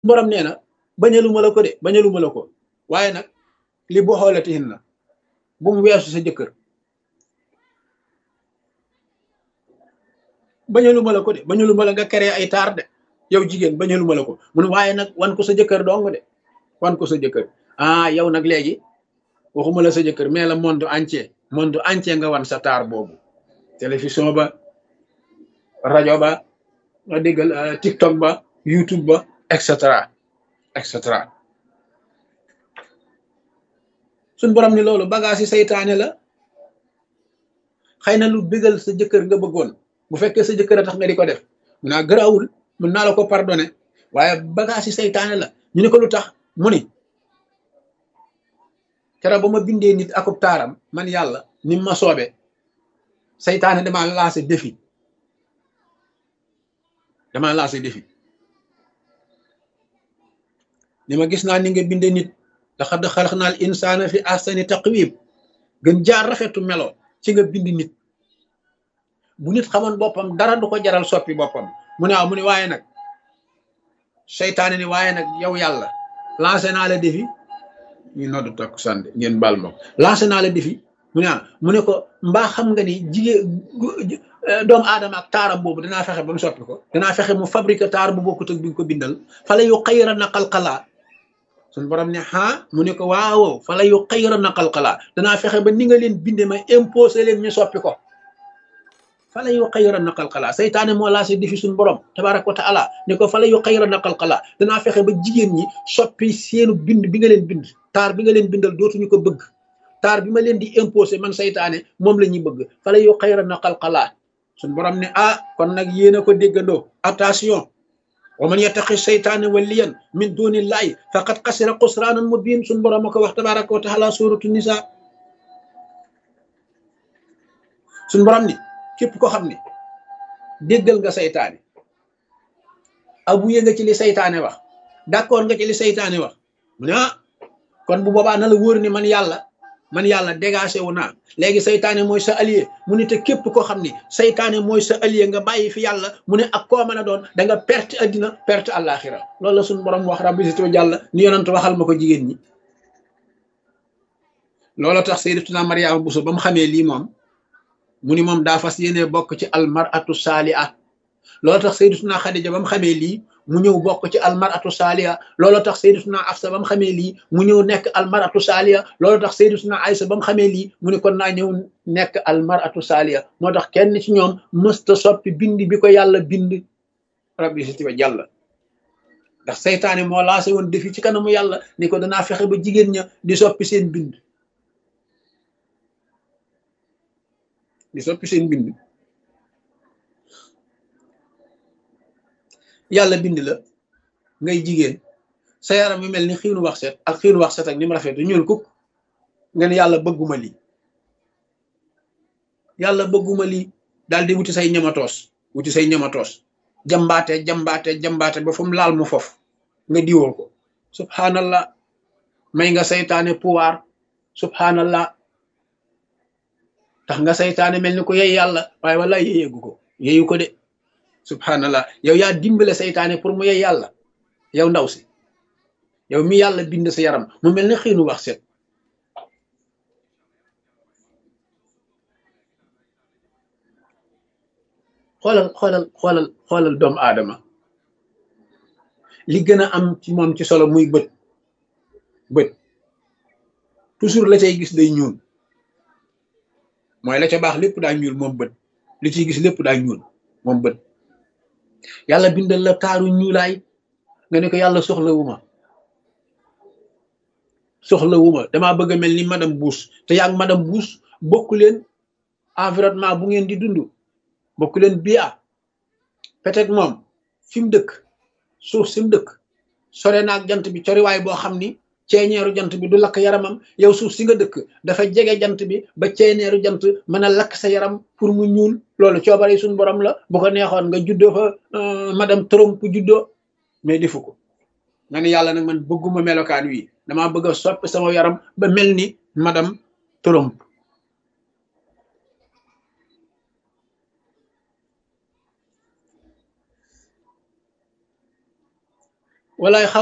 borom nee na bañaluma la ko de bañaluma la ko waaye nag li bu xoolatihin na bu mu weesu sa jëkkër bañaluma la ko de bañaluma la nga créé ay taar de yow jigéen bañaluma la ko mun waaye nag wan ko sa jëkkër dong de wan ko sa jëkkër ah yow nag léegi waxuma la sa jëkkër mais la monde entier monde entier nga wan sa taar boobu télévision ba rajo ba nga déggal TikTok ba YouTube ba et cetera et cetera suñ borom ni loolu bagage yi saytaane la xëy na lu bégal sa jëkkër nga bëggoon bu fekkee sa jëkkër a tax nga di ko def mun naa gëraawul mun naa la ko pardonné waaye bagage yi saytaane la ñu ne ko lu tax mu ni keroog ba ma bindee nit akub taaram man yàlla ni ma soobe saytaane dama lancé défi dama lancé défi ni ma gis naa ni nga bindee nit laqad xalaqnal insaana fi ahsani taqwiim gën jaar rafetu melo ci nga bind nit bu nit xamoon boppam dara du ko jaral soppi boppam mu ne waaw mu ne waaye nag seytaane ni waaye nag yow yàlla lancé naa la défi ñu noddu takku sànde ngeen baal ma lancé naa la défi mu ne ah mu ne ko mbaa xam nga ni jigéen doomu aadama ak taaram boobu danaa fexe ba mu soppi ko danaa fexe mu fabriqué taar bu bokkut ak bi nga ko bindal fala yu xayra na qalqalaa suñ borom ne ah mu ne ko waaw fala yu xayra na qalqalaa danaa fexe ba ni nga leen binde ma imposé leen ñu soppi ko fala yu xayra na qalqalaa saytaane moo lancé défi suñ borom tabaraka wa taala ne ko fala yu xayra na qalqalaa danaa fexe ba jigéen ñi soppi seenu bind bi nga leen bind taar bi nga leen bindal dootuñu ko bëgg taar bi ma leen di imposé man saytaane moom la ñuy bëgg fala yu xayra na qalqalaa suñ borom ne ah kon nag yéen a ko déggandoo attention wa man yattaqi seytaane waliyan min dunillahi faqad xasira xusraanan mubin suñ borom a ko wax tabaraka wa taala suratu nisa suñ borom ni képp ko xam ne déggal nga seytaane abuye nga ci li seytaane wax d'accord nga ci li seytaane wax mu ne ah kon bu boobaa na la wóor ni man yàlla man yàlla dégagé wu naa léegi saytaane mooy sa allié mu ne te képp koo xam ne saytaane mooy sa allié nga bàyyi fi yàlla mu ne ak koo mën a doon da nga perte addina perte àllaaxira loolu la suñu borom wax rabbi si jàlla ni yonent waxal ma ko jigéen ñi loolu tax sayyidatuna Mariama Buso ba mu xamee lii moom mu ni moom daa fas yéene bokk ci almaratu saaliha loolu tax sayyidatuna Xadija ba mu xamee lii mu ñëw bokk ci almaratu saaliya loolu tax sayyidatuna Afsa ba mu xamee lii mu ñëw nekk almaratu saaliya loolu tax sayyidatuna Aysa ba mu xamee lii mu ne kon naa ñëw nekk almaratu saaliya moo tax kenn ci ñoom mësta soppi bind bi ko yàlla bind rabbi si tiba jàlla ndax seytaane moo lancé woon defi ci kanamu yàlla ni ko danaa fexe ba jigéen ña di soppi seen bind di soppi seen bind yàlla bind la ngay jigéen sa yaram bi mel ni xiinu wax set ak xiinu wax set ak ni mu rafet ñuul kuk nga ne yàlla bëgguma lii yàlla bëgguma lii daal di wuti say ñamatoos wuti say ñamatoos jambaate jambaate jambaate ba fu mu laal mu fof nga diwoo ko subhanallah may nga saytaane pouvoir subhanallah tax nga saytaane mel ni ko yey yàlla waaye wala yeyeegu ko yeyu ko de subhanallah yow yaa dimbale saytaane pour mu yey yàlla yow ndaw si yow mi yàlla bind sa yaram mu mel ni xiinu wax set xoolal xoolal xoolal xoolal doomu aadama li gën a am ci moom ci solo muy bët bët toujours la cay gis day ñuul mooy la ca baax lépp daa ñuul moom bët li ciy gis lépp daa ñuul moom bët yàlla bindal la taaru ñuulaay nga ne ko yàlla soxla wu ma soxla wu ma damaa bëgg a mel ni madame Bush te yaa madame Bush bokku leen environnement bu ngeen di dund bokku leen bia peut-être moom fi mu dëkk suuf si mu dëkk sore naag jant bi coriwaay boo xam ni ceeñeeru jant bi du lakk yaramam yow suuf si nga dëkk dafa jege jant bi ba ceeñeeru jant mën a lakk sa yaram pour mu ñuul loolu coobare suñu borom la bu ko neexoon nga juddoo fa madame Trump juddoo mais defu ko nga ne yàlla nag man bëgguma melokaan wi damaa bëgg a soppi sama yaram ba mel ni madame Trump walaay